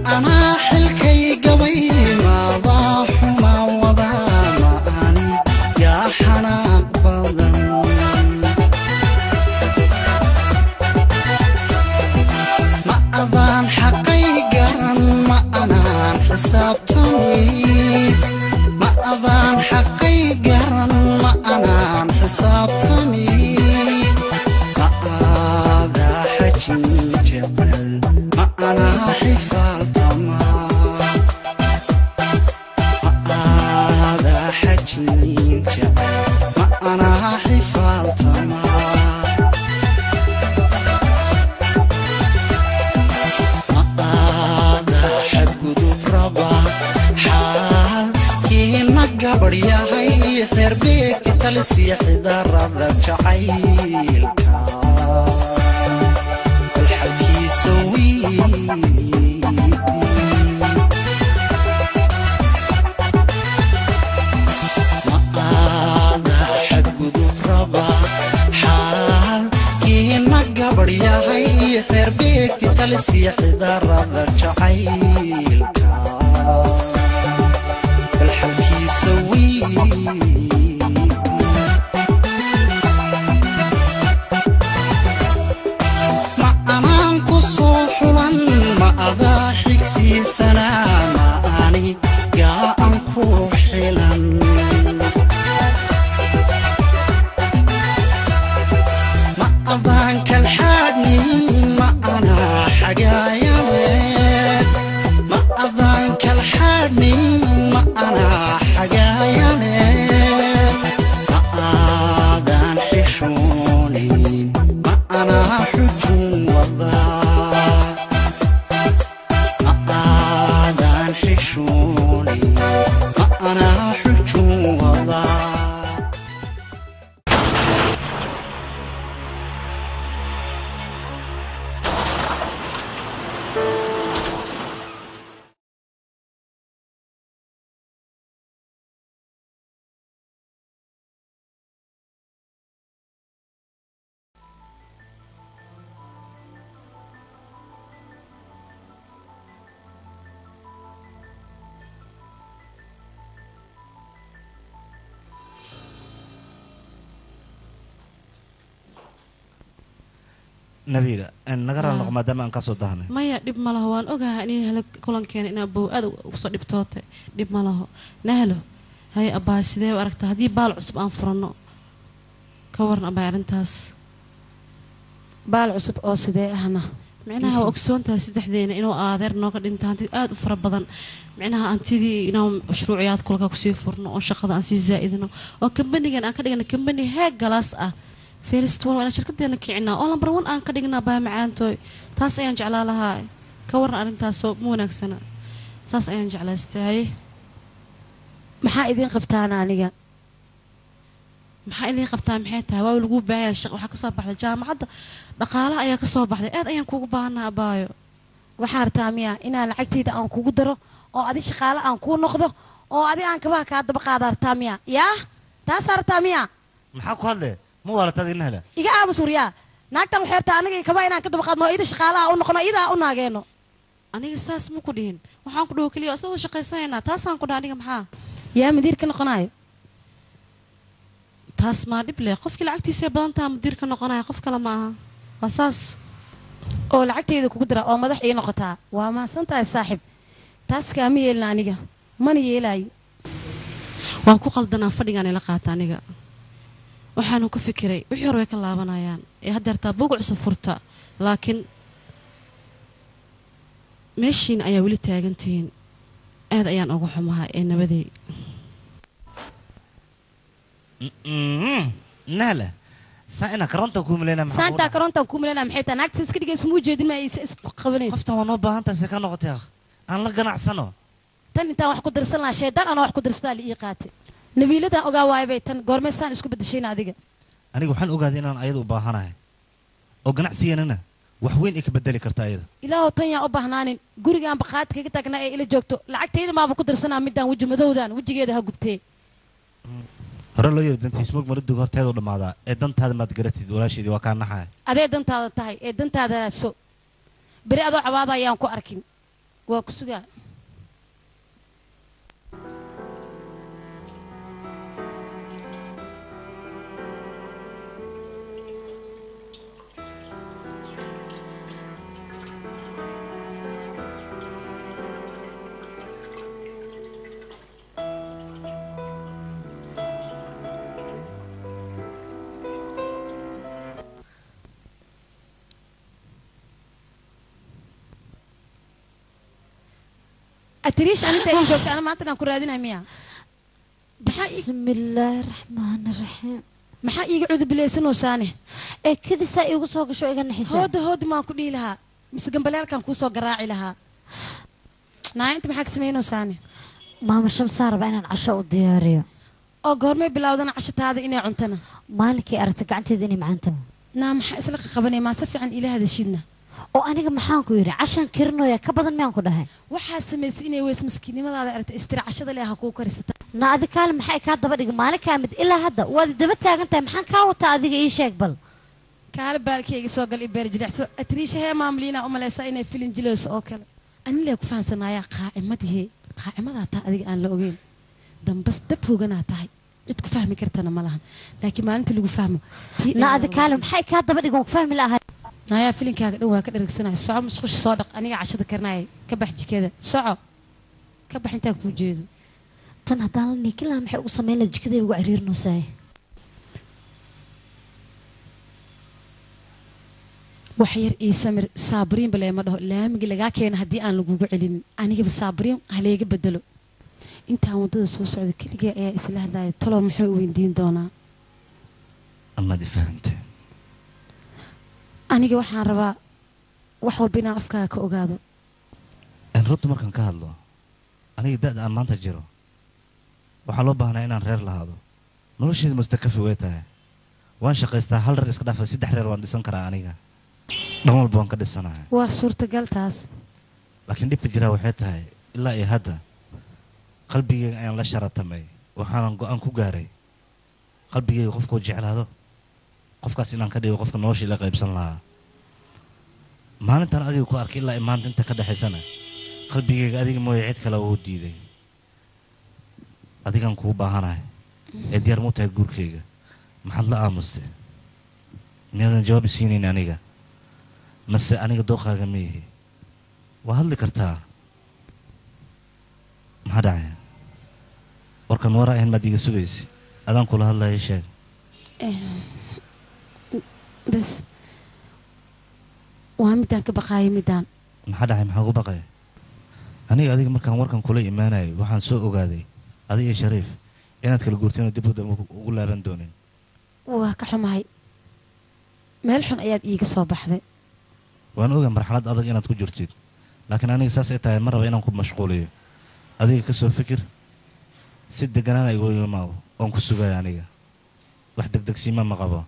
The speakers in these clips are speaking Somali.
anaa xilkay gabay maadaa xuma wadaa ma ani yaa xanaaq badan ma adaan xaqay garan ma anaan xisaabtami ma adaan xaqay garan ma anaan xisaabtami ma aadaa xajin jecel ma anaa xifaaltama ma aadaa xajin jecel ma anaa xifaaltama aada xadgudub raba xaalkiina gabadh yahay xeerbeegti talisiya xidarada jacaylka balxalkiisa wiidi ma aada xadgudub raba xaalkiina gabadh yahay xeerbeegti talisiya xidarada jacaylka balxalkiisa wiidi ma anaan ku soo xulan ma adaa xigsiisanaa ma ani gaa an ku xilan ma adaan kalxaadhni ma anaa xagaayane ma adaan kalxaadhni ma anaa xagaayane ma aadaan xishoonin ma anaa xujun wadaa ma aadaan xishoonin ma anaa xujun wadaa nabiila naga raal noqo maadaama aan kasoo dahnay maya dhib ma laho waan ogahay in helo kulankeena inaa bow aad usoo dhibtootay dhib ma laho nahlo haye abbaay sidee u aragtaa haddii baal cusub aan furanno ka waran abbaay arrintaas baal cusub oo sidee ahna micnaha waa ogsoon tahay saddexdeena inuu aadeer nooga dhinta hanti aada u fara badan micnaha hantidii inaan mashruuciyaad kulka kusii furno oo shaqada aan sii zaa'idino oo kambanigan aan ka dhigna kambani heeg galaas ah first one waa inaan shirkadeena kicinaa oo lambar one aan ka dhignaa baa macaantooy taas ayaan jeclaa lahaa ka waran arrintaasoo ma wanaagsana saas ayaan jeclaystay haye maxaa idiin qabtaan aniga maxaa idiin qabtaa maxay tahay waa lagu baahaya shaq waxaa kasoo baxday jaamacadda dhaqaalaha ayaa kasoo baxday aad ayaan kuugu baahanaa abaayo waxaa rabtaa miya inaan lacagtayda aan kugu daro oo adi shaqaale aan kuu noqdo oo adi aan kabaha kaa daba qaada rabtaa miya yaa taasaa rabtaa miya maxaa ku hadle ma waalataad ina hela iga aamus waryaa naagtan waxay rabtaa aniga kabaha inaan ka daba qaadno oo ida shaqaalaha u noqono idaa u naageeno aniga saas ma ku dhihin waxaan ku dhaho keliya isagoo shaqaysanaynaa taasaan ku dhaha aniga maxaa yaa madiir ka noqonayo taas maa dhib leh qofkii lacagtiisay badan taha mudiir ka noqonaya qof kale ma aha waa saas oo lacagtayda kugu dara oo madax ii noqotaa waa mahadsan tahay saaxib taas kaama yeelina aniga mana yeelaayo waan ku qaldanaa fadhigaan ila qaata aniga waxaanu ka fikiray wixii hore way ka laabanayaan ee haddeertaa bog cusub furta laakiin meeshiina ayaa weli taagantihiin aad ayaan uga xumahay ee nabadey nahla saa inaa karoonta ku milayna saantaa karoontaan kuu milanaa maxay tahay naagta iska dhigaysa muu jeedin ma is isku qabanaysa qoftan waa noo baahan tahay see ka noqotay akh aan la ganacsano tan intaan wax ku dirsan lahaa shaydaan anoo wax ku dirsadaa la ii qaatay nabiiladan ogaa waaya bay tan goormee saan isku bedeshayna adiga aniga waxaan ogaaday inaan ayada u baahanahay oo ganacsigeenana wax weyn ay ka bedeli karta ayada ilaahow tan yaa u baahnaanin gurigaan baqaad kaga taagnaa ee ila joogto lacagtayda maaba ku dirsanaa midaan weji madowdan wejigeeda ha gubtee hore loo yiri dantiis mog mara dug horteedu dhammaadaa ee dantaada maad garatid walaasheedii waa kaa naxaya adee dantaada tahay ee dantaada so beri adoo cabaaba ayaan ku arkin waa ku sugaa atiriish aninta ii joogta ana maanta aan ku raadinay miya بسم الله الرحمن الرحيم maxaa iiga cudubilaysanoosaane ee kadisaa iigu soo gasho iga naxisa hooda hooda maan ku dhihi lahaa mise gambaleelkaan kuu soo garaaci lahaa naayinta maxaa ka samaynoosaane maama shamsaa raba inaan casho u diyaariyo oo goormay bilowdana cashataada inay cuntana maalinkii aragta gacanteeda inay macanta naa maxaa isla qaqabanay maa si fiican ila hadashiidna oo aniga maxaan ku yidhi cashaan karinooya ka badan miyaan ku dhahay waxaa samaysay inay weys maskiinnimadaada aragta istira cashada leh ha kuu karisata na adi kaale maxay kaa daba dhigi maalinkaa mid ilaa hadda waad daba taagan tahay maxaan kaa wataa adiga ii sheeg bal kaale baalkayga soo gal i beer jilicso atriisha hee maamliina u malaysaa inay filin jilayso oo kale anilee ku fahamsanaayaa qaacimadihee qaacimadaa taa adiga aan la ogeyn dambas dab hooganaa tahay cid ku fahmi kartana ma lahan laakiin maalinta lagu fahmo tii na dhan adi waa kaale maxay kaa daba dhigi waan ku fahmi lahay naayaa filinkaaga dhan waa ka dharagsanaya soco musqusha soo dhaq aniga cashada karinaya ka bax jikada soco ka bax intaan kuu jeedo tan haddaan la niikin lahaa maxay ugu samayn laha jikadayba ugu ciriirinoosaay wax yar ii samir saabiriin bale ma dhaho laamigi lagaa keena haddii aan lagugu celinin anigaba saabiriin haleega bedelo intaan waddada soo socda keligee ayaa isla hadlaya talow muxuu weydiin doonaa amaad i fahamtee aniga waxaan rabaa wax walba inaan afkaaga ka ogaado in runta markaan ka hadlo aniga da'da aan maanta jiro waxaa loo baahnaa inaan reer lahaado nolosheeda mustakafi way tahay waan shaqaystaa hal reer iska dhaafay saddex reer waan dhisan karaa aniga dhan walba waan ka dhisanahay waa suurtagal taas laakiin dhibka jiraa waxay tahay ilaa iyo hadda qalbigeyga ayaan la sharatamay waxaanan go-aan ku gaaray qalbigeyga qofkuu jeclaado qofkaas inaan ka dhigo qofka nolosha ila qaybsan lahaa maalintan adiga ku arkay ilaa iyo maanta inta ka dhexaysana qalbigeyga adiga mooye cid kale uu diiday adigaan kugu baahanahay ee diyaar muu tahay guurkeyga maxaad la aamustay miyaadan jawaab isiinayn aniga mase aniga dooqaaga ma yihi waa hadli kartaa maxaa dhacay warkan wara ahayn maad iga sugaysa adaan kula hadlaya ii sheeg bas waa midaan ka baqaayay midaan maxaa dhacay maxaa ugu baqaya aniga adiga markaan warkan kula imaanayay waxaan soo ogaaday adiga iyo shariif inaad kala guurteen oo dib u dambe ugu laaban doonin waa ka xumahay meel xun ayaad iiga soo baxday waan ogaa marxalad adag inaad ku jirtid laakiin aniga saas ay tahay ma raba inaan ku mashquuliyo adiga ka soo fikir si deganaan igu imaado oon ku sugaya aniga wax degdegsiima ma qabo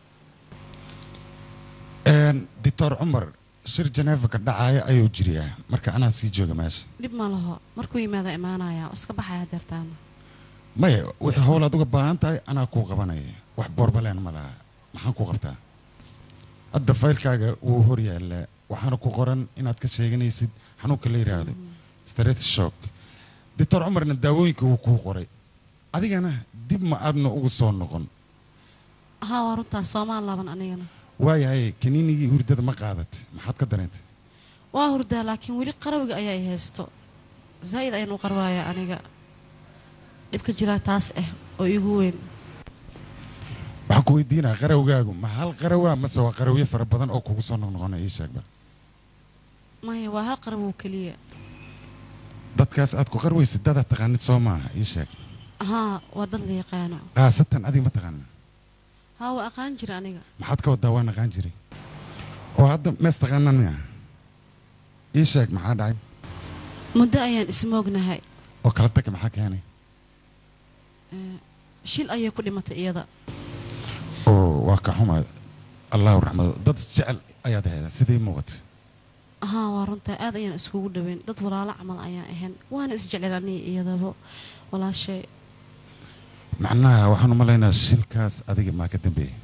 doctor cumar shir janeefa ka dhacaya ayuu jiriyaa marka anaa sii jooga meesha dhib ma laho markuu yimaado imaanaya oo iska baxaya hadeertaana maya wixii howl aad uga baahan tahay anaa kuu qabanaya wax boorbaleen ma laha maxaan ku qabtaa hadda faylkaaga wuu hor yaallaa waxaana ku qoran inaad ka sheeganaysid xanuunka la yidhaahdo straight shock doctor cumarna daawooyinka wuu kuu qoray adigana dib ma aadna ugu soo noqon haa waa runtaas soomaan laban anigana waayahay kaniinigii hurdada ma qaadat maxaad ka dareentay waa hurdaa laakiin weli qarawiga ayaa i haysto zaa'id ayaan u qarwaaya aniga dhibka jiraa taas ah oo iigu weyn waxaan ku weydiinaa qarawgaagu ma hal qarawaa mase waa qarawyo fara badan oo kugu soo noqnoqona ii sheegba maya waa hal qarawow keliya dadkaas aad ku qarwaysid dadaad taqaanid soo maaha ii sheeg haa waa dad la yaqaano khaasatan adiga ma taqaana haa waa aqaan jira aniga maxaad ka wadaa waa naqaan jiray oo hadda mees taqaanaan miya ii sheeg maxaa dhacay muddo ayaan ismoognahay oo kala tagka maxaa keenay shil ayay ku dhimatay iyada oo waa ka xuma allahu raxmado dad jecel ayaad hayda sidii muuqata haa waa runtaa aad ayaan iskugu dhaweyn dad walaalo camal ayaan ahayn waana isjecel aniga iyadaba walaashay macnaha waxaan u malaynaa shilkaas adiga maa ka dambeeyey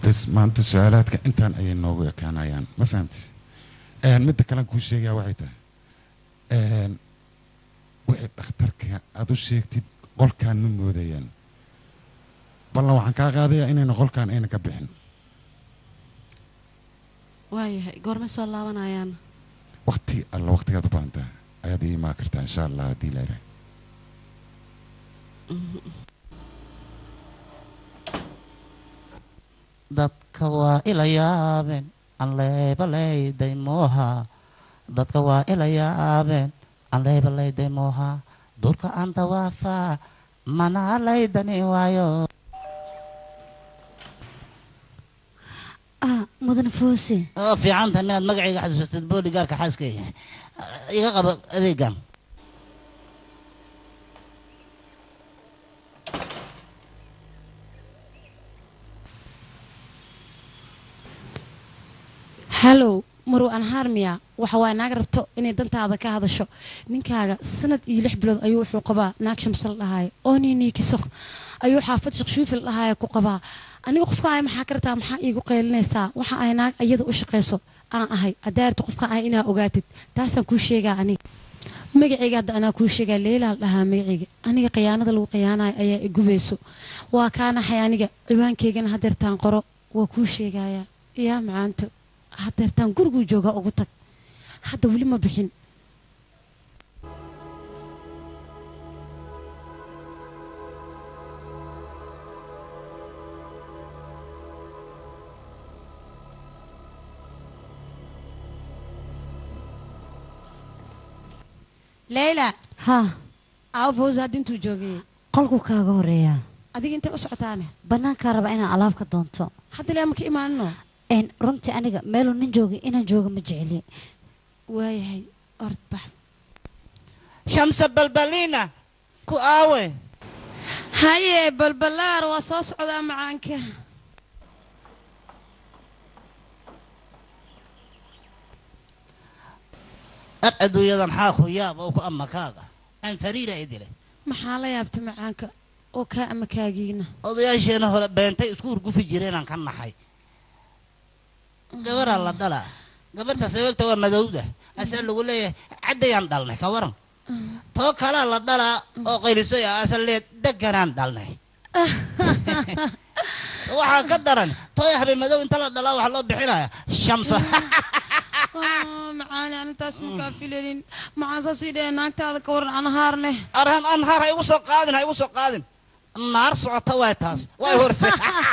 bes maanta su-aalaadka intaan ayay noogu ekaanayaan ma fahamti Een, midda kalen kuu sheegaya waxay tahay een, wixii dhakhtarka aad u sheegtid qolkaan ma moodayaan ballan waxaan kaa qaadayaa inayna qolkaan ayna ka bixin waayahay goorma soo laabanayaan waqti alla waqtigaad u baahan tahay ayaad ii imaan kartaa insha allah haddii la yidhaah dadka waa ila yaabeen aan leebalayday mooha dadka waa ila yaabeen aan leebalayday mooha durka aan dawaafaa mana laydani waayo ah mudan fuusi oo fiican tahay minaad magacayga xasuusatid booligaarka xaaskayga iga qabo adeegan hallow marow aan haarmiya waxa waaye naag rabto inay dantaada ka hadasho ninkaaga sanad iyo lix bilood ayuu wuxuu qabaa naag shamsal dhahaayo oo niiniikiso ayuu xaafad shakshuufil dhahaayo ku qabaa aniga qofka ahay maxaa ka rabtaa maxaa iigu qaylinaysaa waxa ahay naag iyada u shaqayso aan ahay adaarta qofka ahay inaa ogaatid taasaan kuu sheegaa aniga magacayga hadda anaa kuu sheegaa leelaal dhahaa magacayga aniga khiyaanada lagu khiyaanayo ayaa i gubayso waa kaa naxay aniga ciwaankaygana hadeertaan qoro waa kuu sheegayaa yaa macaanto hadeertaan guriguu joogaa ugu tag hadda weli ma bixin leyla haa aawo fawsa hadda intuu joogay qolku kaaga horeeyaa adiga intay u socotaane bannaankaa raba inaan alaab ka doonto hadda lee ma ka imaanino een runtii aniga meeluu nin joogay inaan jooga ma jecli waayahay ord bax shamsa balbalina ku aawe haye balbalaar waa soo socdaa macaanka ar adduunyadan xaa ku yaab oo ku ama kaaga aan fariira i dilay maxaa la yaabta macaanka oo kaa ama kaagiina odayaasheena hore beentay isku urgufi jireenaan ka naxay gabaraa la dhalaa gabarta sababta waa madowda asaa lagu leeyahay caddayaan dhalnay ka waran too kalaa la dhalaa oo qaylisoy ah asa lee deganaan dhalnay waxaa ka daran tooy habe madow inta la dhalaa waxaa loo bixinaya shamso macaani anintaas makaa filanin maxaan saa sii dhahee naagtaada ka waran aan haarne arhan anhaar ha igu soo qaadin ha igu soo qaadin naar socota waay taas way horse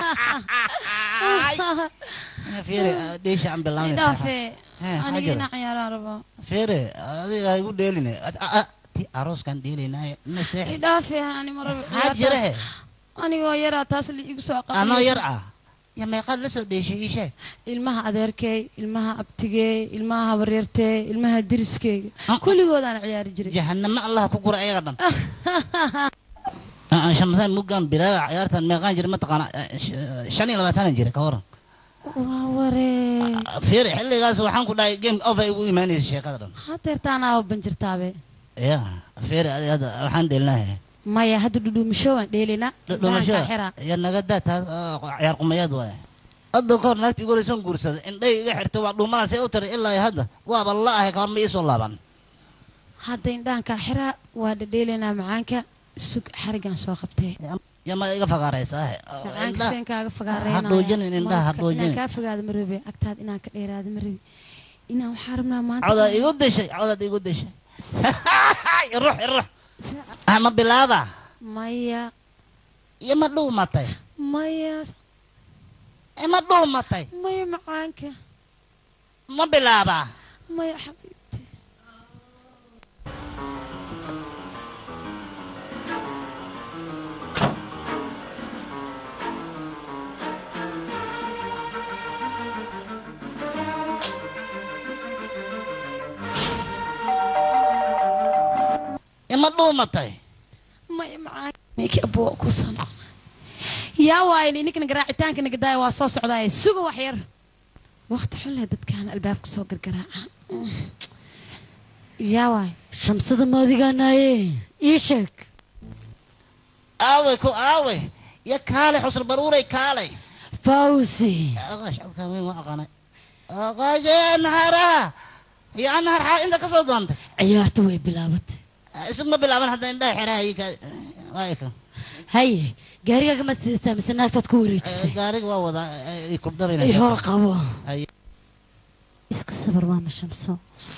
fiiri dheesha aan bilaabnaysa idhaafe Hee, maxaa aniga jira? inaa ciyaaraan rabaa fiiri adiga ha igu dheeline ti arooskan dheelinaayo ina seexi idhaafe ani ma rabo maxaa jira he ciyaartaas anigoo yaraa taas la igu soo anoo aqaanaysa yar ah ya meeqaad la soo dheeshay ii sheeg ilmaha adeerkey ilmaha abtigey ilmaha habaryartey ilmaha diriskeyga Ah. kulligoodaan ciyaari jiray jahanamo allah ku gura ayaga dhan aan shamsaan muggaan bilaaba ciyaartan meeqaan jira mataqaana shan iyo labaatanan jira ka waran waa waree fiiri xilligaas waxaan ku dhahay game over igu imaanaysa sheekada dhan hadeertaan aa banjirtaabe ya fiiri adiga hadda waxaan dheelinahay maya hadda dhudhuumasho waan dheelinaa dhumasho Indhaha kaa xiraa. ya naga daa taas oo ciyaar qumayaad waay hadda kahor naagtii goraysan guursaday indhay iga xirtay waa dhuumadaas u tiray ilaa iyo hadda waaba la ahay kahor ma iisoo laaban hadda indhahan kaa xiraa waa dhadheelinaa macaanka sug xarigan soo qabtee ya ma iga fagaaraysaa macaanka seen kaaga ha fagaareynaya dhuujinin indhaha ha dhuujinin inaan kaa fogaada ma rabe agtaad inaan ka dheeraada ma rabe inaan waxaa rabnaa maanta cawdaad igu dishay cawdaad igu dishay irux irux ah ma bilaaba maya iyo ma dhuumatay maya Eh, ma dhuumatay maya macaanka ma bilaaba maya xabiibti Eh, ma dhuumatay maya macaanka ninkii abuwa ku soo noqona yaa waaye ninkana garaacitaanka nagadaaya waa soo socdaaye suga wax yar waqti xun leh dadkaan albaabka soo gargaraacaan yaa waaye shamsada maadigaanaaye ii sheeg aaway ku aaway ya kaalay xusr baruuray kaalay fawsi aqaash codkaan weyn waa aqaanay aqaashee naharaha iyo an nahar xaa inta ka soo doontay ciyaarta way bilaabatay isuma bilaaban hadda indhaha xeraha iyo ka waa kan haye gaarigaaga maad sidataa mise naagtaad ku wareejisay gaariga waa wadaa ay kubdhabayna hor qabo iska sabar maama shamso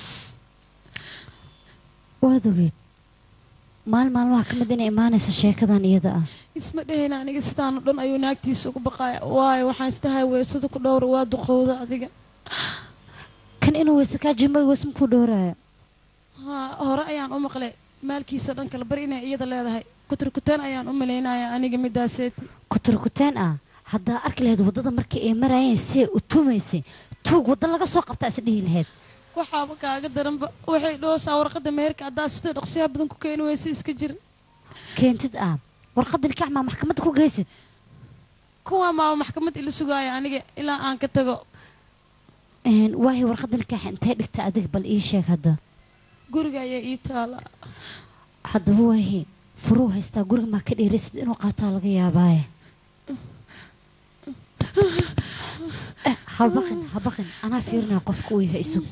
waad ogeed maal maalmaha ka mid inay imaanaysa sheekadan iyada ah isma dhehayna aniga sidaan oo dhan ayuu naagtiisa uga baqaaya waayo waxaan isdhahay weysada ku dhowra waa duqowda adiga kan inuu weyse kaa jimay weys makuu dhowraayo haa hore ayaan u maqlay maalkiisa dhan kale bari inay iyada leedahay kuturkutaan ayaan u malaynaya aniga midaaseed kuturkuteen ah haddaa arki lahayd waddada markii ay maraayeen see u tumaysay tuug wadda laga soo qabtaa is dhihi lahayd waxaaba kaaga daranba waxay dhoosaa warqadda meherka haddaad sida dhaqsiyaha badan ku keeni weysa iska jira keentid ah warqadda nikaaxmaa maxkamadda ku geysid kuwaa maaba maxkamad ila sugaaya aniga ilaa aan ka tago waahi warqadda nikaaxa intee dhigta adiga bal ii sheeg hadda guriga ayaa ii taala haddaba waahi furuu haystaa guriga maa ka dheeraysid inuu qaataa laga yaabaaye Eh, ha baqin ha baqin anaa fiirinaya qofka uu yahay isug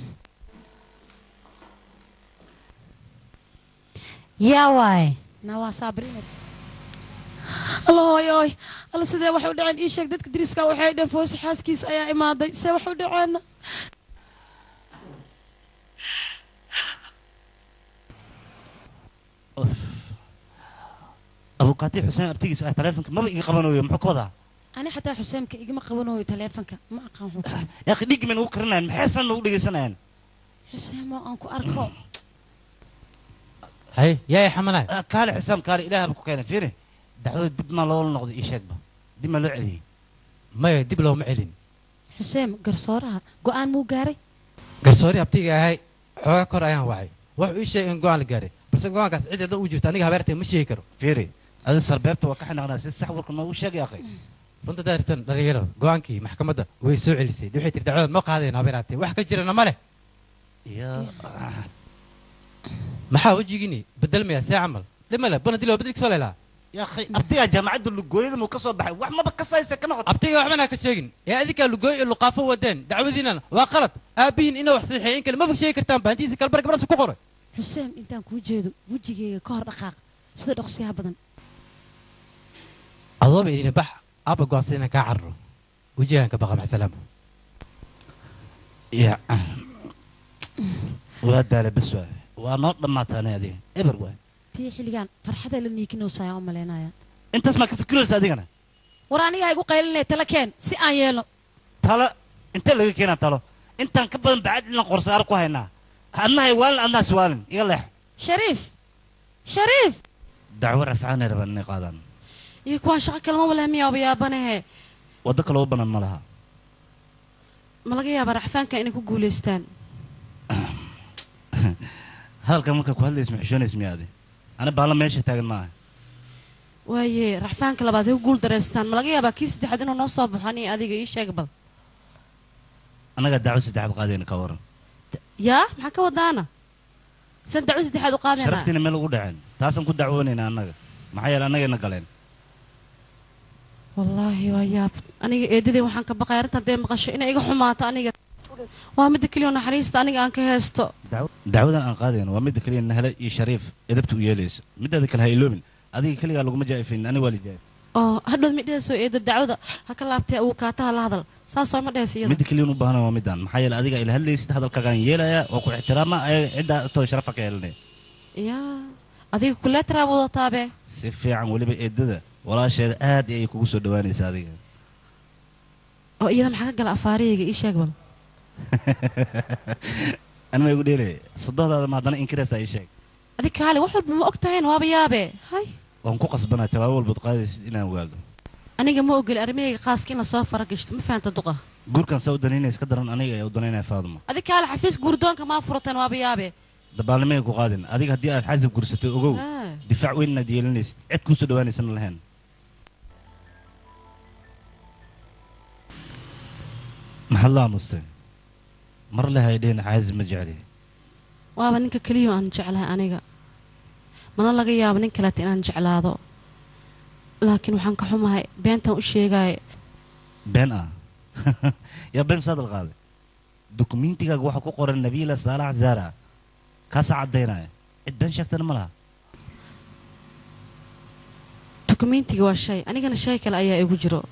yaa waaye na waa saabrinad alla hooy ooy alla sidee waxay u dhaceen ii sheeg dadka dariska waxay dheen foosi xaaskiisa ayaa imaaday see wax u dhaceenna abukaati xuseen abtigiis ah taleefonka maba iga qabanayo muxuu ka wadaa ani xataa xuseenka igama qabanayo taleefonka ma aqaan wuxuu ku yaa dhigi mayna ugu karinayan maxaysan nagu dhegaysanayaan xuseen moo aan ku arko hay yaa i xamanay Ah, kaale xisaam kaale ilaahaba ku keenay fiiri dacwada dib maa loola noqday ii sheegba dib maa loo celiyey maya dib looma celin xuseen garsooraha go-aan muu gaaray garsoori abtiga ahay xooga kor ayaan wacay wuxuu ii sheegay in go-aan la gaaray balse go-aankaas cid hadda uu jirto aniga habeertay ma sheegi karo fiiri adi sarbeebta waa ka xanaaqnaa si sax warka noogu sheegay akhay runta daartan dhalinyaro go-aankii maxkamadda way soo celisay dee waxay tiri dacwada ma qaadayno habeeraatee wax ka jirana ma leh iyo maxaa wejigini bedelmaya see camal dhimale bana dilo bedel kasoo leelaa yaa akhay abtigaa jaamacadda lugooyada muu ka soo baxay wax maba ka saysta ka noqoto abtiga waxbana ka sheegin ee adinkaa lugooy iyo luqaafo wadeen dacwadiinana waa qalad aabihiin inaa wax saxiixay in kale maba sheegi kartaan baantiisa kalbar gabadhaas ku qoray xuseen intaan kuu jeedo wejigayga ka hor dhaqaaq sida dhaqsiyaha badan adooba idina bax aabba go-aansada inaan kaa cararo wejigaan ka baqa maxsalaama ya waa daala bes waay waa noo dhammaataanay adiga eber waay tii xilligan farxada la niikinowsaya u malaynaya intaas maa ka fikiraysa adigana war aniga ha igu qaylinay tala keen si aan yeelno talo intee laga keenaa talo intaan ka badan bacad ilan qorsaaro ku haynaa adnahay waalin adnaas waalin iga leex shariif shariif dacwo rafcaanay rabaan inay qaadaan iyo kuwaan shaqo kalema walahmiya oba yaabanahe waddo kale u banan ma laha ma laga yaabaa racfaanka inay ku guulaystaan hadalkan markaa ku hadlays ma xishoonays miya adi ani baalla meesha taagan maaha waaye racfaanka labaad hay ku guul dareystaan ma laga yaabaa kii saddexaad inuu noo soo baxo aniga adiga ii sheeg bal annagaa dacwo saddexaad qaadayna ka waran yaa maxaa ka wadaana san dacwo saddexaad u qaadaynaa sharaftiina meel ugu dhaceen taasaan ku dacwoonaynaa annaga maxaa yeele annagayna galeen wallaahi waa yaab aniga eedaday waxaan ka baqay arrintan dee maqasho inay iga xumaato aniga waa midda keliya oo naxariista aniga aan ka heesto dacwadan aan qaadayno waa midda keliya nahle iyo shariif edabta u yeelayso midaada kale ha iloobin adiga keligaa laguma jaa'ifaynin aniga waa la jaa'if oo hadhood ma dhehayso eedo dacwada ha ka laabtee uu kaataha la hadal saasoo ma dhehayso iyada midda keliya u baahana waa midaan maxaa yeele adiga ila hadlaysid hadalkaagaan yeelaya waa ku ixtiraama ayaga ciddaa too sharafa ka yeelanaya yaa adiga kuleetraa wadataabe si fiican weliba eedada walaasheeda aad ayay kugu soo dhawaanaysa adiga oo iyada maxaa ka gala afaariyayga ii sheeg bal anima igu dheelaya sodohdaada ma haddana inkiraysaa ii sheeg adig kaali wax walba ma og tahayn waaba yaabe hay waan ku qasbanaa tallaabo walbaad qaadaysid inaan ogaado aniga ma ogeli arrimahayga qaaska in lasoo fara gashto ma fahanta duqa guurkan saa u danaynaysa ka daran aniga ayaa u danaynaya faaduma adig kaali xafiis guurdoonka maa furateen waaba yaabe dabaalnimay ku qaadin adiga haddii aad xasib gursatay ogow Ah. difaac weyn inaad yeelanaysid cid kuu soo dhawaanaysana lahayn maxaad la aamustay mar le haydheen xaasib ma jecli waaba ninka keliya aan jeclahay aniga mana laga yaabo nin kaleeta inaan jeclaado laakiin waxaan ka xumahay beentan u sheegaayo been ah yaa been soo hadal qaaday dukumeentigaaga waxaa ku qoran nabiila saalax zaara kaasaa caddaynaya cid been sheegtana ma laha dukumentiga waa shay anigana shay kale ayaa igu jiro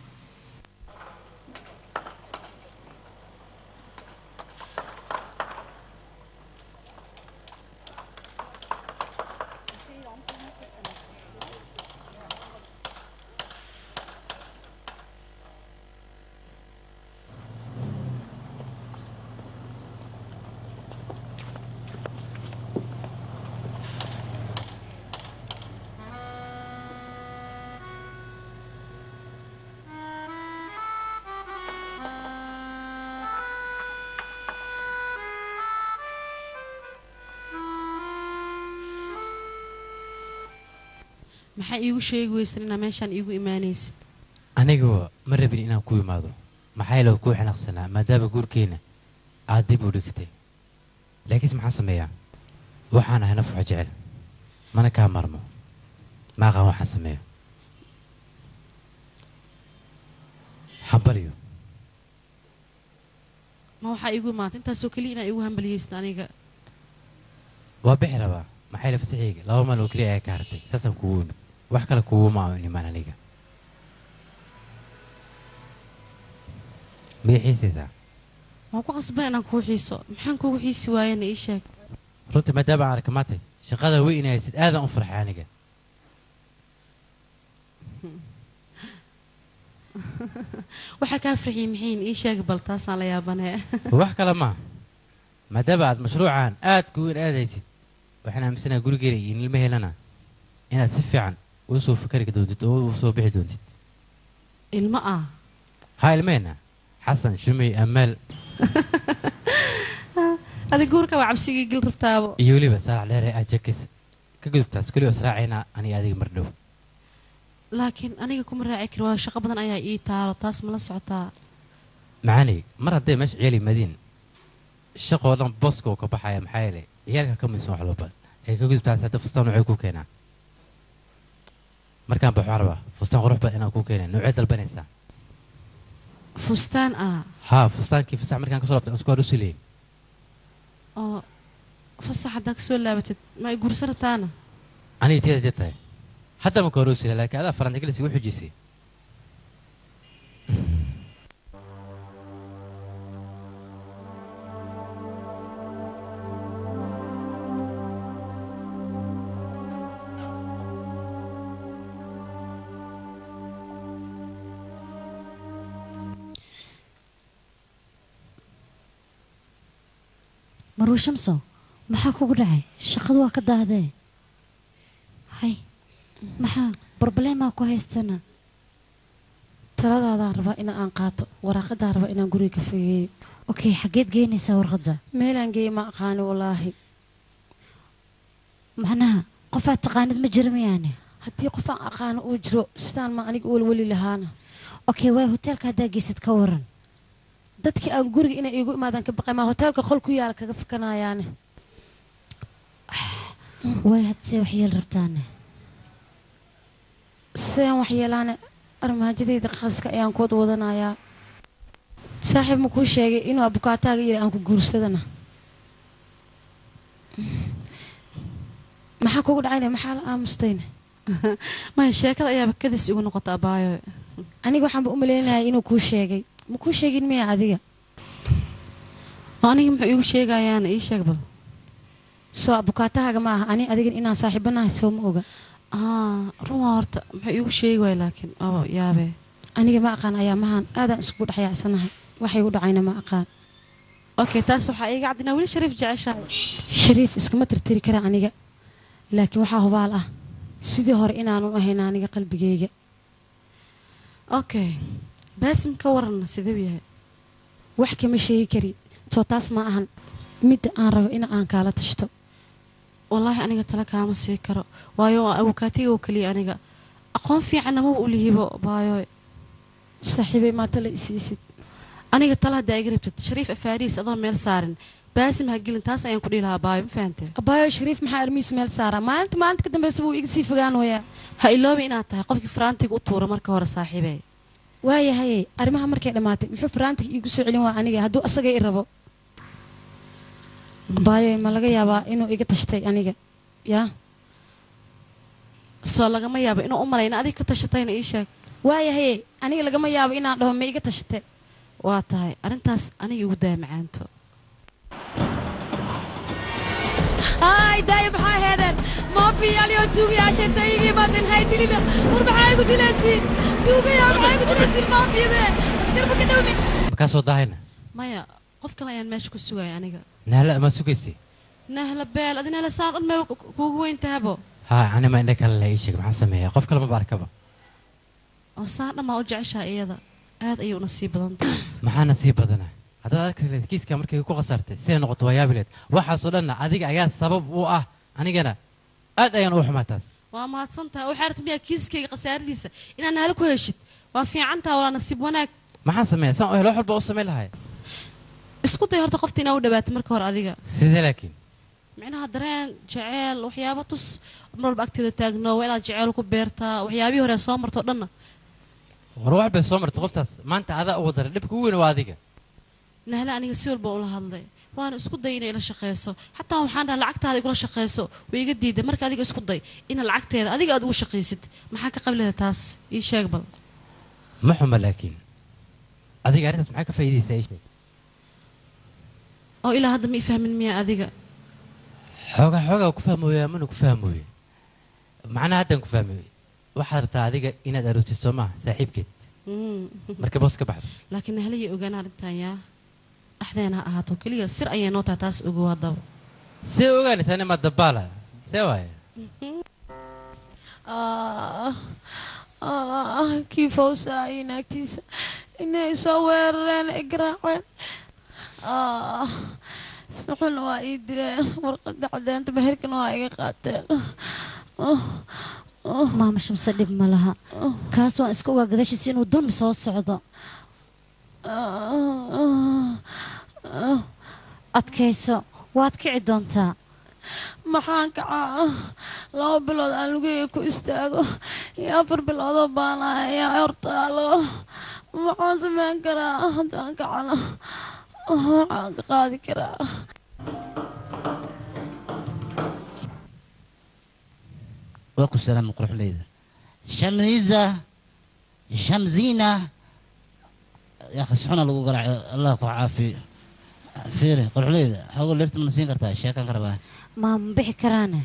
maxaa iigu sheegi weysan inaa meeshaan iigu imaanaysid anigu ma rabin inaan ku imaado maxaa yeele kuu xanaaqsanaa maadaama guurkeenna aad dib u dhigtay laakiinse maxaan sameeyaa waxaan ahay naf wax jecel mana kaa marmo ma aqaan waxaan sameeyo xambaliyo ma waxaa iigu imaata intaasoo keliya inaa iigu hambaliyeysid aniga waa bixi rabaa maxaa yeele fasaxiyga laba maal oo keliya ayaa ka hartay saasaan kugu imid wax kale kuguma imaan aniga miyay xiisaysaa waan ku qasban inaan kuu xiiso maxaan kugu xiisi waayana ii sheeg runtii maadaama aan arka maantay shaqada wey inay haysid aadaan u farxay aniga waxaa kaa farxiyey maxiin ii sheeg bal taasaan la yaabanee wax kale maa maadaama aad mashruucan aad ku weyn aad haysid waxaan aaminsanaha gurigeena iyo ilmaheelana inaad si fiican uu soo fikari doontid oo u soo bixi doontid ilmo ah haa ilmehena xasan shumey amaal adig guurka waa cabsigii gil rabtaabo iyo weliba saalax dheere ajakis ka gudubtaas keliya israacayna aniga adiga mardhow laakiin aniga kuma raaci kari waayo shaqo badan ayaa ii taalo taas ma la socotaa macaanay mar hadday meesha ciyaal yimaadiin shaqoo dhan booska oo ka baxaya maxaa yeelay ciyaalka ka midsan wax loo badan ee ka gudubtaas hadda fustaan noocay ku keenaa markaan baxo waxaan rabaa fustaan qurux badan inaan ku keenaa noocee dalbanaysaa fustaan ah haa fustaankii fasax markaan kasoo labtay aan isku hor u sileyn oo fasax haddaa kasoo laabatid ma ay guursa rabtaana aniga tiyada jir tahay hadda ma ka hor u sila laakiin adaa farantigalis igu xujisay maruu shamso maxaa kugu dhacay shaqadu waa ka daadee hay maxaa brobleemaa ku haystana taladaadaan rabaa in aan qaato waraaqadaan rabaa inaan guriga ka fogeeyo okay xaggeed geynaysaa warqadda meelaan geeya ma aqaani wallaahi macnaha qofaad taqaanid ma jira miyaane haddii qof aan aqaano uu jiro sidaan ma aniga welweli lahaana okay waay hoteelka haddaa geysid ka waran dadkii aan guriga inay iigu imaadaan ka baqay maa hoteelka qol ku yaala kaga fakanayaane waay hadsee waxyeel rabtaane sidaan waxyeelaane armaajadayda qaska ayaan kuwad wadanayaa saaxiib ma kuu sheegay inuu abukaataaga yiri aan ku guursadana maxaa kugu dhacayna maxaa la aamustayna maya sheekada ayaaba kadis igu noqota abaayo aniga waxaanba u malaynayay inuu kuu sheegay ma kuu sheegin miya adiga oo aniga muxuu iigu sheegayaana ii sheeg bal soo abukaatahaaga ma aha ani adigan inaan saaxiibanahay soo ma oga aa run waa horta muxuu iigu sheegi waaya laakiin oo yaabee aniga ma aqaan ayaamahan aadaan isugu dhexyaacsanahay waxay u dhacayna ma aqaan okay taas waxaa iiga caddinaa weli shariif jeceshahay shariif iskama tirtiri kara aniga laakiin waxaa hubaal ah sidii hore inaanu ahayn aniga qalbigayga okay baasim ka waranna siduu yahay wax kama sheegi kari soo taas ma ahan midda aan rabo in aan kaala tashto wallaahi aniga tala kaama sii karo waayo waa abukaatiga oo keliya aniga aqoon fiicanna ma u lihibo baayo saaxiibay maata la isiisid aniga tala haddaa iga rabtid shariif afaariis adoo meel saarin baasim ha gelin taas ayaan ku dhihi lahaa baayo ma fahanteen abaayo shariif maxaa armiis meel saaraa maalinta maalinta ka dambeysa buu iga sii fogaan wayaa ha iloobi inaad tahay qofkii faraantiga u tuura marka hore saaxiibee waayahaye arrimaha markay dhammaatay muxuu faraantiga iigu soo celin waa aniga hadduu asaga i rabo baayo ma laga yaabaa inuu iga tashtay aniga yaa soo lagama yaabo inuu u malayna adig ka tashatayna ii sheeg waayahaye aniga lagama yaabo inaan dhaho ma iga tashatay waa tahay arrintaas aniga igu daya macaanto haay daaya maxaa heedeen maafiyaaliyo tuugayaasha dayigii baadin hay dilina war maxaa igu dilaysiin tuugayaa maxaa igu dilaysiin maafiyadee askarba ka dhownin makaa soo daahayna maya qof kale ayaan meesha ku sugaya aniga naala ma sugaysay nahla beel adi nahla saan dhan mee kuugu weyn tahabo haa anima indha kale la ii sheeg maxaan sameeyaa qof kale maba arkaba oo saan dhan maa u jeceshaha iyada aad ayay u nasiib badan tahay maxaana sii badana haddaad arki lahayd kiiska markay ku khasaartay siday noqoto waa yaabi lahayd waxaasoo dhanna adiga ayaa sabab u ah anigana aad ayaan u xumaa taas waa mahadsan tahay waxaa rabta miyaa kiiskayga khasaaradiisa inaan nahla ku heshid waa fiican taha walaa nasiib wanaag maxaan sameeyaa saan u helo wax walba u samayn lahay isku day horta qofta inaa u dhawaatay marka hore adiga sidee laakiin micnaha dareen jeceel waxyaabo tus mar walba agteeda taagno waa inaad jeceel ku beertaa waxyaabihii hore soo marto dhanna war wax bay soo martay qoftaas maanta adaa ugu daray dhibka ugu weyn waa adiga nahla aniga si walba ula hadlay waana isku day inay ila shaqeyso xataa waxaan dhaha lacagtaada igula shaqeyso way iga diiday marka adiga isku day ina lacagteeda adiga aad ugu shaqaysid maxaa ka qablida taas ii sheeg bal ma xuma laakiin adiga arrintaas maxaa ka faa'iidaysaa ii sheeg oo ilaa hadda ma i fahmin miyaa adiga xoogaa xoogaa ku fahmooya mana ku fahmooye macnaha haddaan ku fahmooye waxaad rabtaa adiga inaad aroostid soo maaha saaxiibkeed Mm. marka boos ka baxdo laakiin nahlayay ogaan arrintan yaa dhexdeena ha ahaato keliya sir ayay noo tahay taas ogow haddaba see ogaanaysaa nima dabaala see waaye Ah, ah, kii fawsaayay naagtiisa inay soo weerareen ay garaaceen Ah, si xun waa ii dileen warqadda caddeynta meherkana waa iga qaateen Ah, ah, maama shamse dhib ma laha kaas waan iska ogaa gadaashiisa inuu dulmi soo socdo ah, ah. adkayso waad kici doontaa maxaan kacaa laba bilood aan lugeyga ku istaago iyo afar biloodoo baanaya ayaa hortaalo maxaan sameyn karaa haddaan kacana waxaan ka qaadi karaa waa ku salaama quruxleyda shamniza shamzina yaa khasxuna lagu garaaco allah ku caafiyo fiiri quruxleyda xoogo leerta mana siin kartaa sheekan ka rabaa maama bixi karaane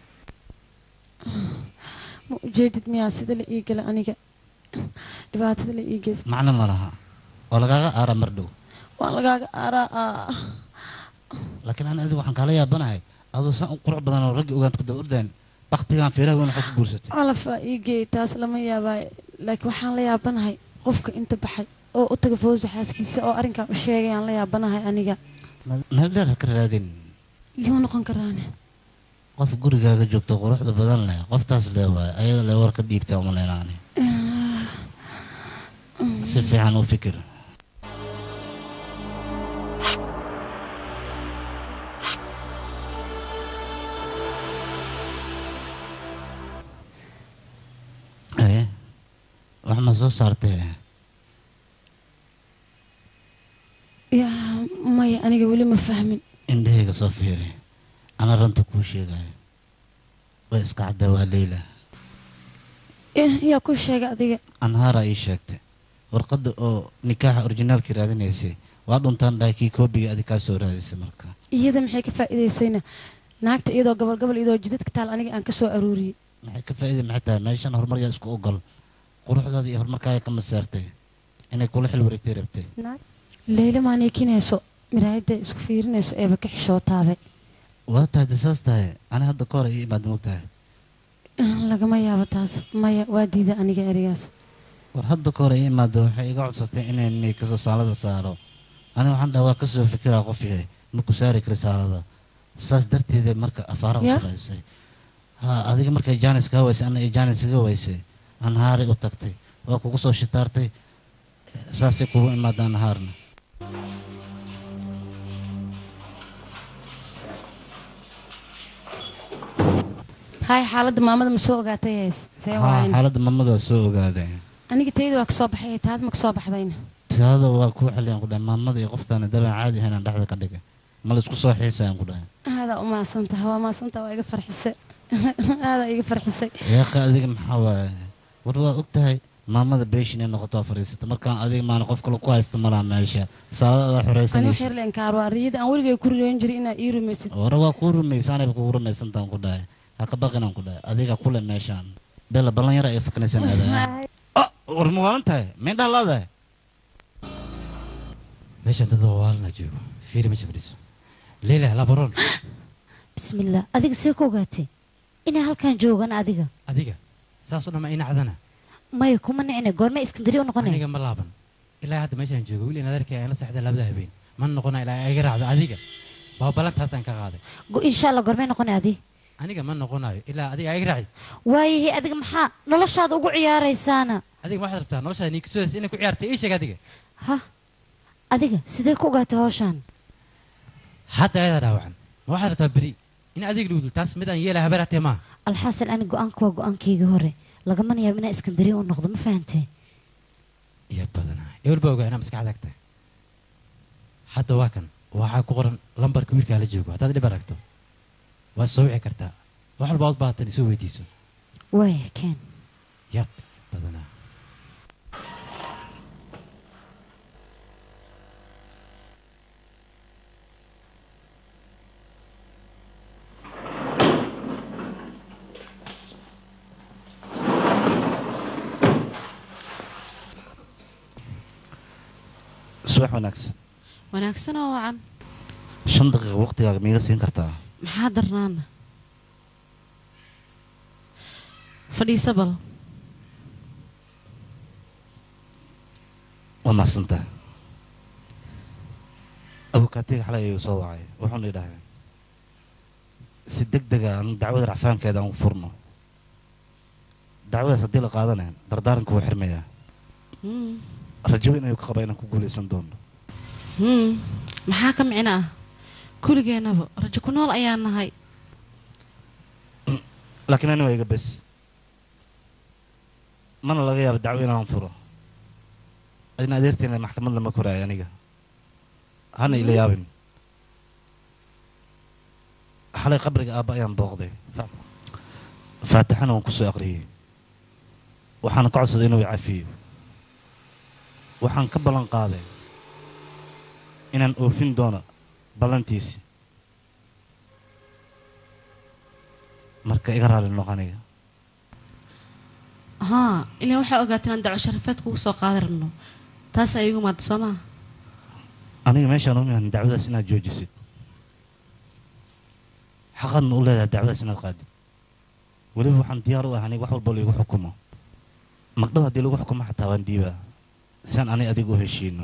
ma ujeedid miyaa sida la ii gala aniga dhibaatada la ii geysta macno ma laha oo lagaaga aara mar dhow waan lagaaga aaraa laakiin ana adigu waxaan kaala yaabanahay adoo san u qurux badan oo raggi ogaanta ku daba ordaan baktigaan feeraha weyn waxaa ku guursatay calafaa ii geey taas lama yaabaayo laakiin waxaan la yaabanahay qofka inta baxay oo u taga fawsa xaaskiisa oo arrinkan u sheegay aan la yaabanahay aniga meel dheer ha ka raadin yuu noqon karaane qof gurigaaga joogto quruxda badan leh qoftaas lee waay ayada lee war ka dhiibta umaleynaani si fiican u fikir aye wax ma soo saartee yaa maya aniga weli ma fahmin indhahayga soo fiiri ana ranta kuu sheegayo way iska caddaa waa leyla Eh, yaa ku sheegay adiga anhaara ii sheegtay warqadda oo nikaaxa orijinaalkii raadinaysay waa dhuntaan dhahay kii koobiga adi kaa soo raadisay marka iyada maxay ka faa'iidaysayna naagta iyadoo gobol gobol iyadoo jidadka taal aniga aan ka soo aruuriyey maxay ka faa'iida maxay tahay meeshan horumar yaa isku ogol quruxdaada iyo horumarkaaga ka maseertay inay kula xil wareegtay rabtay leyla maa neekinayso miraayadda isku fiirinayso eeba ka xishootaabay waa tahay de saas tahay ani hadda ka hor ii imaad mog tahay Eh, lagama yaabo taas maya waa diida aniga erigaas war hadda ka hor ii imaado waxay iga codsatay inay kasoo saalada saaro ani waxaan dhaha waa kasoo fikiraa qof yahay ma ku saari kari saalada saas darteeda marka afaara u Ya? shaqaysay ha adiga markay jaanis kaa waysay ana jaanis iga waysay anhaari u tagtay waa kugu soo shitaartay saasay kugu imaada anhaarna hay xaaladda maamada ma soo ogaatay hays see ha waayn xaaladda mamadu waa soo ogaaday aniga tayada waa kasoo baxay taad ma kasoo baxdayna tirada waa kuu xiliyaan ku dhahay maamada iyo qoftaana dabaan caadi ahayn aan dhexda ka dhigay ma laisku soo xiisayaan ku dhahay aadaa u maadsantaha waa maadsantaha waa iga farxisay aadaa iga farxisay yaaqi adiga maxaa waaye war waa og tahay maamada beeshin inay noqoto waa fadhiisata markaan adiga maana qof kale ku haysta malaha meesha saalada adaa ani xoraysanaysa xirleen kaarwaa riyada aan weligay ku riyoon jiray inaa ii rumaysid hore waa kuu rumaysa anayba kugu rumaysantaan ku dhahay ha ka baqinaan ku dhahay adiga kule meeshaan bela ballan yara ay fakanaysaan aada war ma waalan tahay meendhaha laadahay meeshaan dad waalna joogo fiiri meesha fadhiiso leyla labaroon bismillaah adiga see ku ogaatay inay halkan joogaan adiga adiga saasoo dhan ma inacdana maya kuma nicne goorme iskandari u noqonay aniga ma laaban ilaa hadda meeshaan joogo wiil inadarkay aan la seexda labada habeen ma noqona ilaa ay iga raacdo adiga baa ballantaasaan ka qaaday Go- insha allah goormee noqonay adi aniga ma noqonayo ilaa adiga ay iga raacid waayahay adiga maxaa noloshaada ugu ciyaaraysaana adiga ma waxaad rabtaa noloshaada niigsoodas inay ku ciyaartay ii sheeg adiga ha adiga sidee ku ogaatay hawshaan hadda ayadaa dhaawacan ma waxaad rabtaa beri in adiga lugdul taas mid aan yeelay habeeraatee maaha alxaasil ani go-aanka waa go-aankaygii hore lagamana yaabo inaa iskandariya u noqdo ma fahantee iyo badanaa ewel baa ogaa inaa maskaxda agtahay hadda waa kan waxaa ku qoran lambarka wiilkaa la joogo haddaad dhib aragto waad soo wici kartaa wax walba ood baatan isoo weydiiso waaya keen yab badanaa subax wanaagsan wanaagsan oo wacan shan daqiiqa waqtigaaga miiga siin kartaa maxaa darnaana fadhiisa bal waa mahadsantaa abukaatiga xalay ayuu soo wacay wuxuuna idhahay si deg dega aan dacwada racfaankeeda aan u furno dacwadaas haddii la qaadanayn dardaaranka wuu xirmayaa Hmm. rajo weyn ayuu ka qabaa inaan ku guulaysan doono Hmm. maxaa ka micno ah kuligeenaba rajo ku nool ayaan nahay laakiin ani waa iga bes mana laga yaabo dacwo inaan furo adina adeerteena maxkamad lama koraayo aniga hana ila yaabin xalay qabriga aabba ayaan booqday Fa- faatixana waan kusoo aqriyey waxaana ka codsaday inuu i cafiyo waxaan ka ballan qaaday inaan oofin doono ballantiisi marka iga raali noq aniga haa ilaa waxaa ogaateen aan daco sharafeed kugu soo qaadi rabno taas ay igu maada soo maha aniga meeshaan u imaan dacwadaas inaad joojisid xaqadna u leedahay dacwadaas inaad qaadid weliba waxaan diyaar u ah aniga wax walba laigu xukumo magdhow haddii lagu xukumo xataa waan dhiibaa si aan aniga adiga u heshiino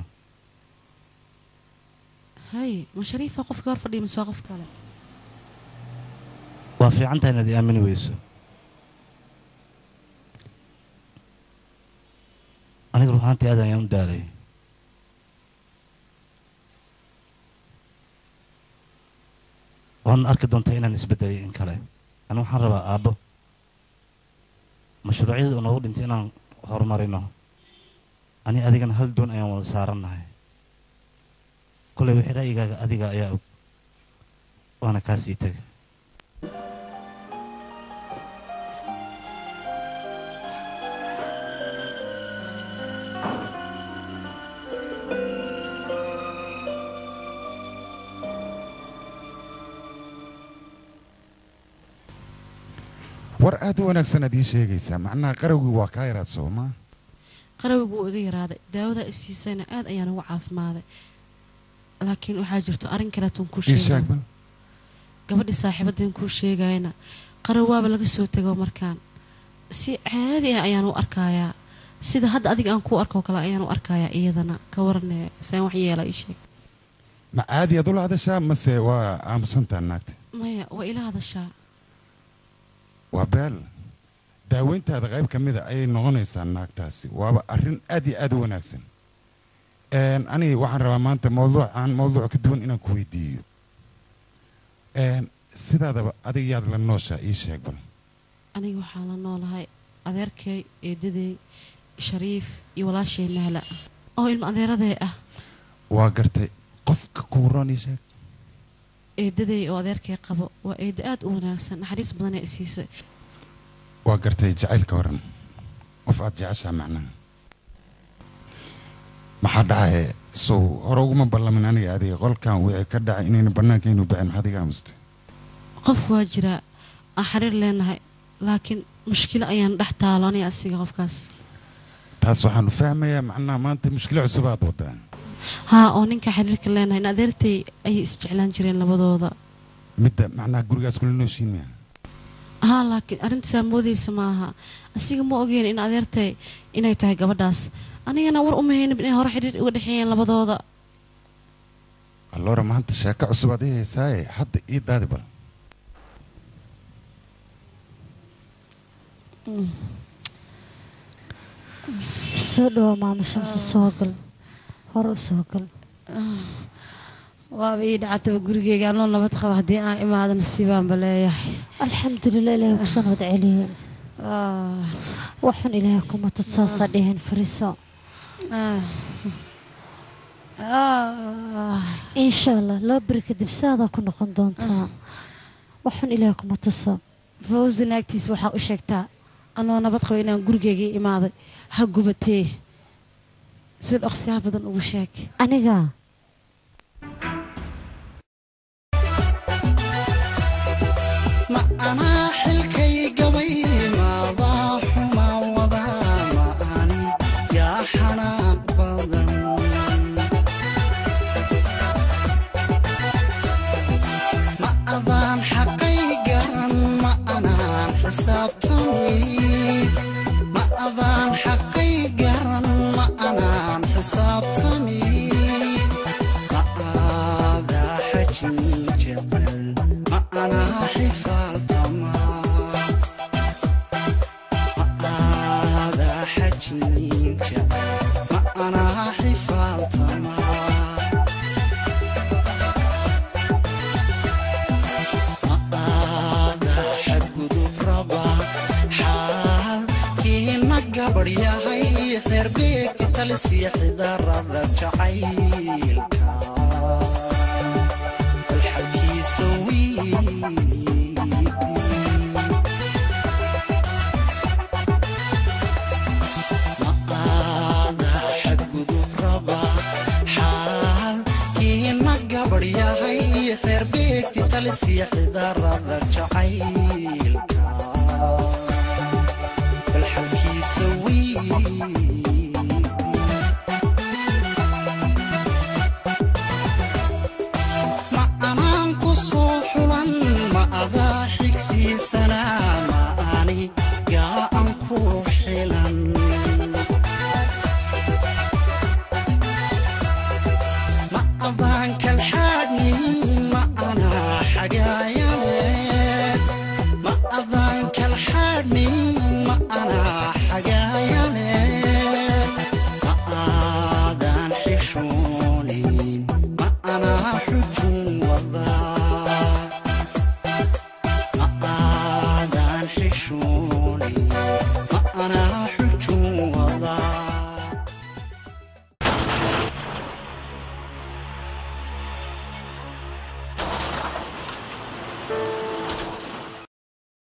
hay ma shariifa qofkii hor fadhiya mise waa qof kale waa fiican tahay inaad i aamini weyso aniga ruhaantii aad ayaan u daalay waadna arki doontaa inaan isbedelay in kale ani waxaan rabaa aabbo mashruucyada oo noogu dhintay inaan horumarino ani adigana hal doon ayaan wada saarannahay kolay wixii ra'yigaaga adiga ayaa og waana kaa sii tegay war aad u wanaagsan aad ii sheegaysaa macnaha qarawgii waa kaa yaraad soomaa qarawigu wuu iga yaraaday daawada i siisayna aad ayaan ugu caafimaaday laakiin waxaa jirto arrin kaleetoon kuu ii sheeg sheega bal gabadhii saaxiibadeen kuu sheegayna qaraw waaba laga soo tego markaan si caadi ah ayaan u arkayaa sida hadda adiga aan kuu arkoo kale ayaan u arkayaa iyadana ka warane saan wax yeela ii sheeg ma caadi aad ula hadashaa mase waa aamusantaa naagta maya waa ila hadashaa waa beel daaweyntaada qayb ka mida ayay noqonaysaa naagtaasi waaba arrin aad iyo aad u wanaagsan Een, aniga waxaan rabaa maanta mawduucaan mawduuc ka duwan inaan ku weydiiyo Een, sidaadaba adiga yaad la nooshaa ii sheeg bal aniga waxaa la noolahay adeerkay eedadey shariif iyo walaashee nahla oo ilmo adeeradee ah waa gartay qofka kugu roonii sheeg eedaday oo adeerkay qabo waa eeda aad u wanaagsan naxariis badanee isiisay waa gartay jacaylka waran qof aad jeceshaa macnaha maxaa dhacaye sow hore uguma ballamin aniga adiga qolkan wixii ka dhacay inayna bannaanka inuu bixin maxaad iga amustay qof waa jiraa aan xiriir leenahay laakiin mushkilo ayaan dhex taalo aniga asiga qofkaas taas waxaanu fahmayaa macnaha maanta mushkilo cusub aad wadaa haa oo ninka xiriirka leenahay in adeertay ayay isjeclaan jireen labadooda midda macnaha gurigaas kula nooshiin miya haa laakiin arrintasaa moodaysa maaha asiga ma ogeen in adeertay inay tahay gabadhaas anigana war uma haynin inay hore xidhiir uga dhexeeyeen labadooda alloora maanta sheeko cusub aad ii haysaaye hadda ii daadi bal soo dhawo maamo shamsi soo gal hore u soo gal waaba ii dhacataba gurigeyga anoo nabad qaba haddii aan imaado nasiibaanba leeyahay alxamdulilah ilaahay kusoo nabad celiye Ah, waxun ilaahay kuma tud saasaa dheheen fariiso ah. Ah, insha allah loo beri kadib saadaa ku noqon doontaa waxun ilaahay kuma tuso fawzi naagtiisa waxaa u sheegtaa anoo nabad qaba inaan gurigeygii imaaday ha gubatee si dhaqsiyaha badan ugu sheeg aniga ma anaa xilkay gabay maadaa xuma wadaa ma ani yaa xanaaq badan ma adaan xaqay garan ma anaan xisaabtami ma adaan xaqay garan ma anaan xisaabtami ma aadaa xajin jecel ma anaa xifaaltama ma aadaa xajin jecel ma anaa xifaaltama aada xadgudub raba xaalkiina gabadh yahay xeerbeegti talisiya xidarada jacaylka balxabkiisa wiidi maqaada xadgudub raba xaalkiina gabadh yahay xeerbeegti talisiya xidarada jacaylka balxabkiisa wiidi ma anaan ku soo xulan ma adaa xigsiisanaa ma ani gaa an ku xilan ma adaan kalxaadni ma anaa xagaayane ma adaan kalxaadni ma anaa xagaayane ma aadaan xishoonin ma anaa xujun wadaa ma aadaan xishoonin